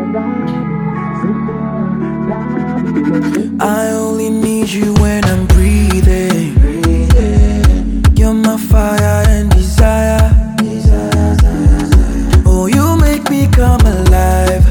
I only need you when I'm breathing. You're my fire and desire. Oh, you make me come alive.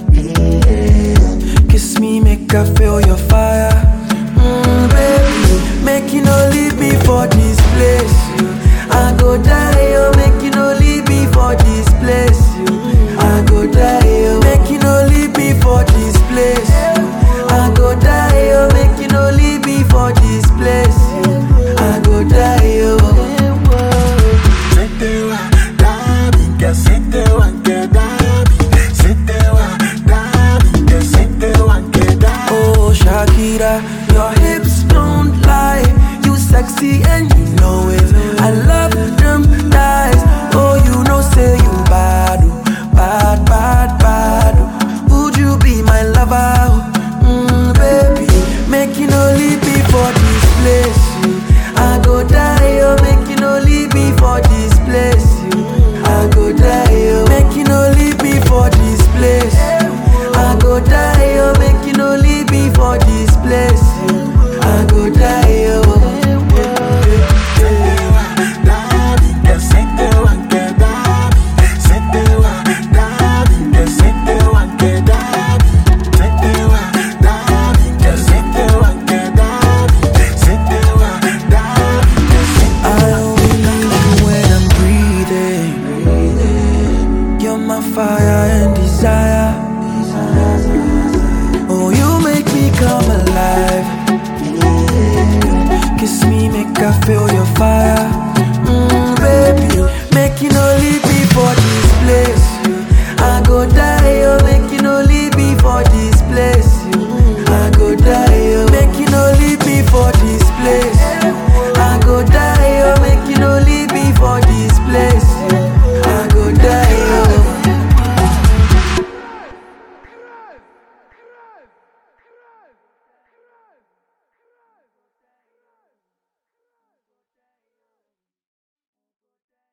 Kiss me, make I feel your fire. Mm, baby, make you no leave me for this place. You. I go die, oh, make you no leave me for this place. You. I go die, oh, make you no leave me for this place. You. I go die, oh, make you no leave me for this place. You. I go die, oh. Setewa, Dabi, que setewa, que Dabi, setewa, Dabi, que setewa, que Dabi. Oh, Shakira, your hips don't lie. You sexy and you know it. I love them thighs. Oh, you know, say you bad, oh, bad, bad, bad. oh. Would you be my lover? Mm, baby, make you no leave me for this place. You. I go die, oh, make you no leave me for this place. You. I go die, oh, make you no leave me for this place. I go die, oh, make you no leave me for this place. I go die, oh. Setewa, Dabi, que setewa, que Dabi, setewa, Dabi, que setewa, que Dabi, setewa, Dabi, que setewa, que Dabi, setewa, Dabi, que setewa. I only need you when I'm breathing. You're my fire and desire.